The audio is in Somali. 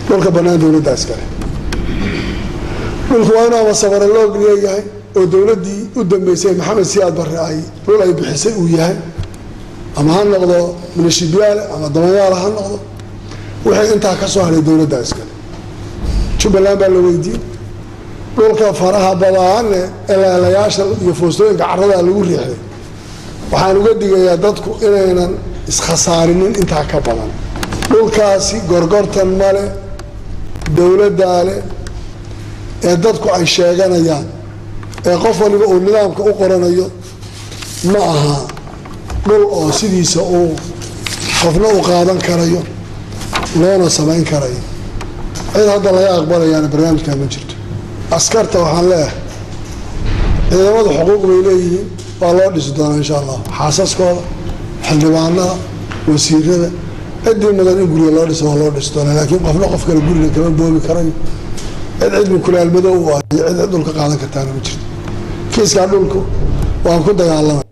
dhulka bannaan dowladda iskale dhulku waa inuu ama sabara loog leeyahay oo dowladdii u dambeysay maxamed siyaad barre ay dhul ay bixisay uu yahay ama ha noqdo minashibyaale ama damanyaala ha noqdo wixii intaa ka soo hadhay dowladda iskale jubbaland baa la weydiiyey dhulka faraha badaane eleelayaasha iyo foostooyinka carradaa lagu riixday waxaan uga digayaa dadku inaynan iskhasaarinin intaa ka badan dhulkaasi gorgortan male dowladdaa leh ee dadku ay sheeganayaan ee qof waliba uu nidaamka u qoranayo ma aha dhul oo sidiisa uu qofna u qaadan karayo loona samayn karayo cid hadda laga aqbalayaana barnaamijkaa ma jirto askarta waxaan leeyahay ciidamadu xuquuq bay leeyihiin waa loo dhisi doonaa insha allah xaasaskooda xildhibaanada wasiirada ciddii mudan in guriga loo dhiso waa loo dhisi doonaa laakiin qofna qof kale guriga kama boobi karayo cid cilmi kulaalmadow u ah iyo cid cid dhulka qaadan kartaana ma jirto kiiskaa dhulku waan ku dagaalamay